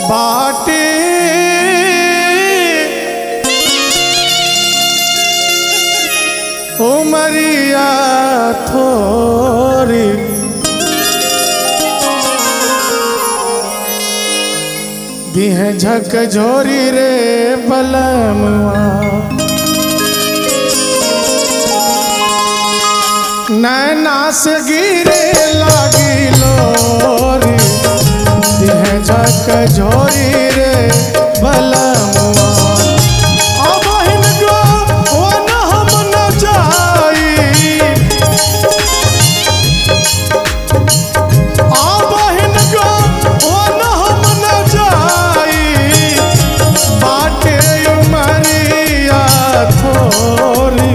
बाटे उमरिया थोरी दिह झक झोरी रे बलमवा नैना से गिरे लागी लोरी दिह झक झोरी रे बलमवा अबहिन गो वन हम न जाई आबहिन गो वन हम न जाई बाटे उमरिया थोरी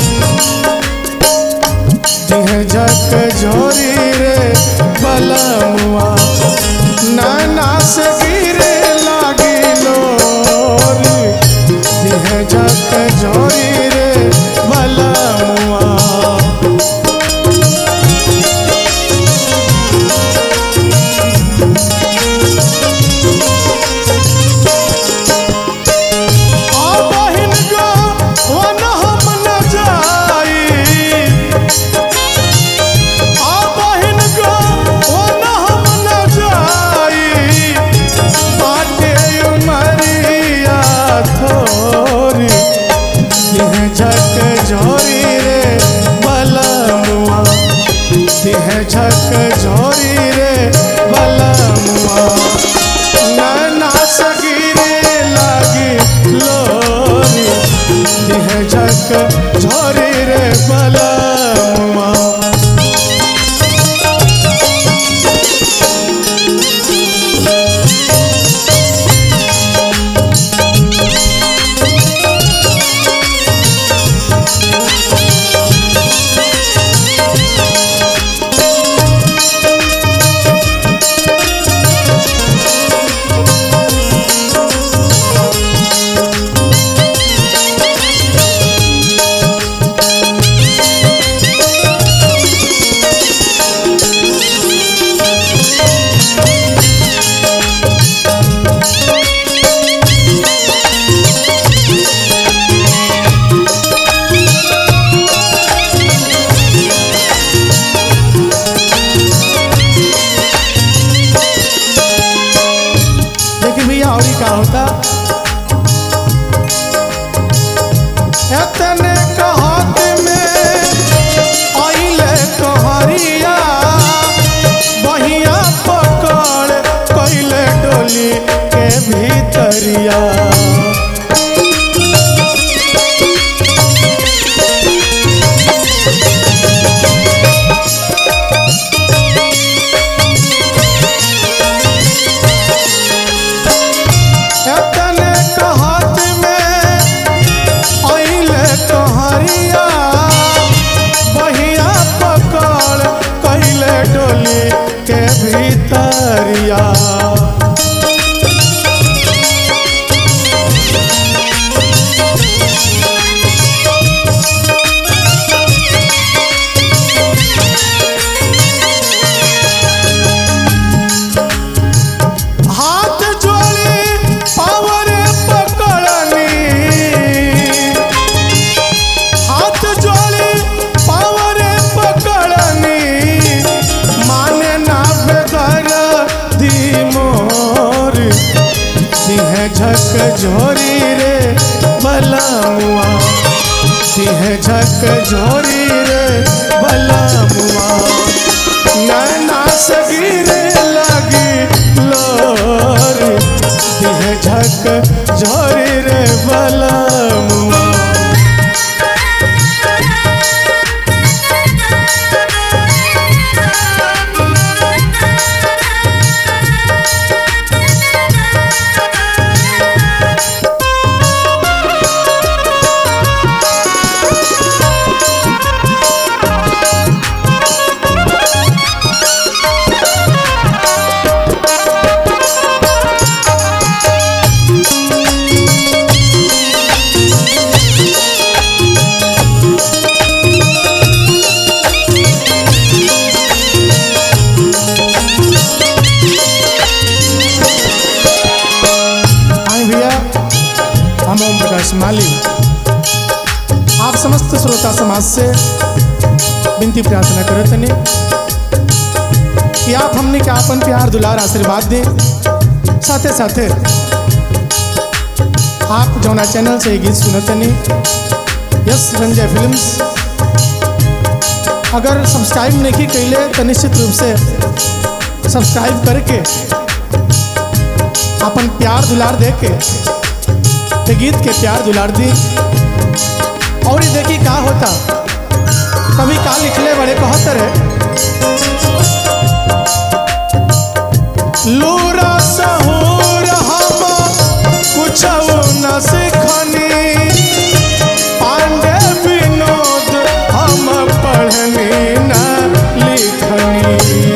दिह झक झोरी रे बलमुआ नाना से गिरे लागी लोरी दिह झक झोरी रे बलमुआ आबहिन गो वन हम न जाई आबहिन गो वन हम न जाई बाटे उमरिया थोरी दिह झक झोरी रे बलमुआ दिह झक झोरी रे बलमुआ नाना सगिरे लागी लोरी दिह झक झोरी रे बलमुआ लेकिन भैया और का होता एतने कहत में आइले कहरिया बहिया पकड़ कैले डोली के भीतरिया एतने कहत में आइले कहरिया बहिया पकड़ कैले डोली के भीतरिया हाथ जोड़ी पावरे पकड़नी हाथ जोड़ी पावरे पकड़नी माने ना बेदर दी मोर सिंह झक झोरी रे बलमुआ सिंह झक झोरी रे बलमुआ नैना सगिरे लगी लोरी दिह झक झोरी रे बलमुआ ओम प्रकाश माली आप समस्त श्रोता समाज से विनती प्रार्थना करत तनी कि आप हमने के आपन प्यार दुलार आशीर्वाद दें साथे साथे आप जौना चैनल से ये गीत सुनतनी यस रंजय फिल्म्स अगर सब्सक्राइब नहीं कैले तो निश्चित रूप से सब्सक्राइब करके अपन प्यार दुलार दे के ते गीत के प्यार दुलार दी और ये देखी का होता कभी का लिखले बड़े कहतर है लूरा सहूर हम कुछ न सिखनी पांडे विनोद हम पढ़नी न लिखनी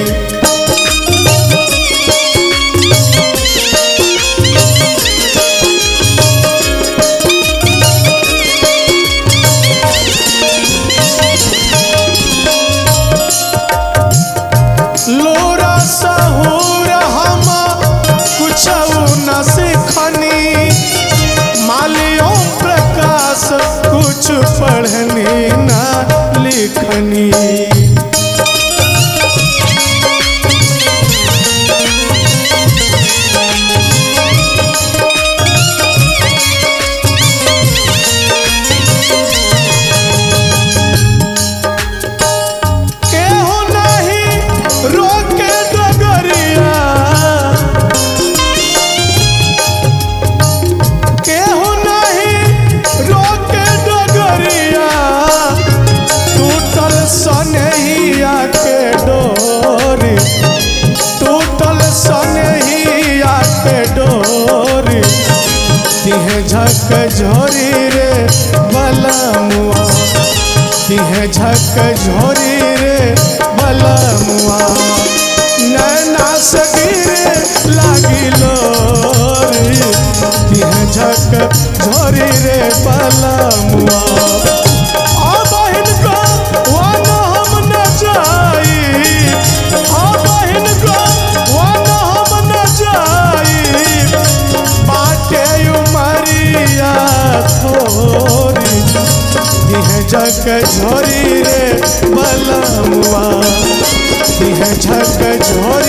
लोरा सहूर हम कुछ न सिखनी मालियों प्रकाश कुछ पढ़नी न लिखनी केहू नहीं रोके डगरिया केहू नहीं रोके डगरिया टूटल सनहिया के डोरी टूटल सनहिया के डोरी तिहे झक झोरी रे बलमुआ तिहे झक झोरी रे बलमुआ नैना से गिरे लागिलो रे तिहे झक झोरी रे बलमुआ आ बहिन को वन हम न जाई आ बहिन को वन हम न जाई बाटे उमरिया थोरी दिह जग झोरी रे बलमुआ दिह झक झोरी